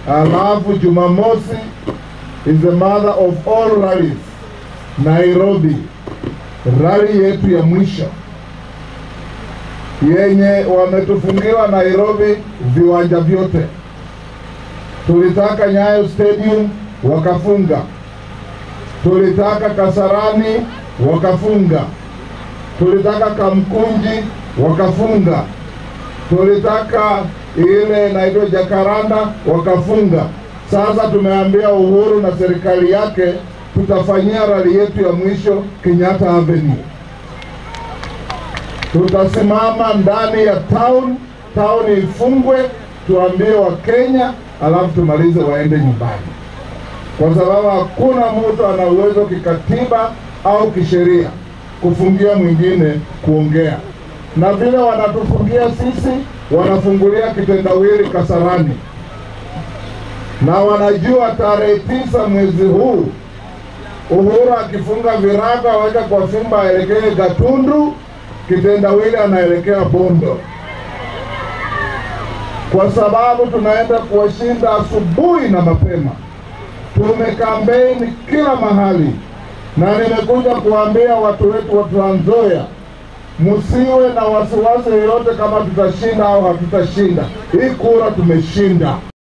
alafu Jumamosi is the mother of all rallies Nairobi, rally yetu ya mwisho yenye wametufungiwa Nairobi viwanja vyote. Tulitaka Nyayo Stadium wakafunga, tulitaka Kasarani wakafunga, tulitaka Kamkunji wakafunga, tulitaka ile inaitwa Jakaranda wakafunga. Sasa tumeambia Uhuru na serikali yake tutafanyia rali yetu ya mwisho Kenyatta Avenue. Tutasimama ndani ya town, town ifungwe, tuambie Wakenya, alafu tumalize waende nyumbani, kwa sababu hakuna mtu ana uwezo kikatiba au kisheria kufungia mwingine kuongea, na vile wanatufungia sisi, wanafungulia kitendawili Kasarani, na wanajua tarehe tisa mwezi huu Uhuru akifunga virago aweke kwa fimba aelekee Gatundu, kitendawili anaelekea Bondo, kwa sababu tunaenda kuwashinda asubuhi na mapema. Tumekampeni kila mahali, na nimekuja kuambia watu wetu wa Trans Nzoia, msiwe na wasiwasi yoyote kama tutashinda au hatutashinda. Hii kura tumeshinda.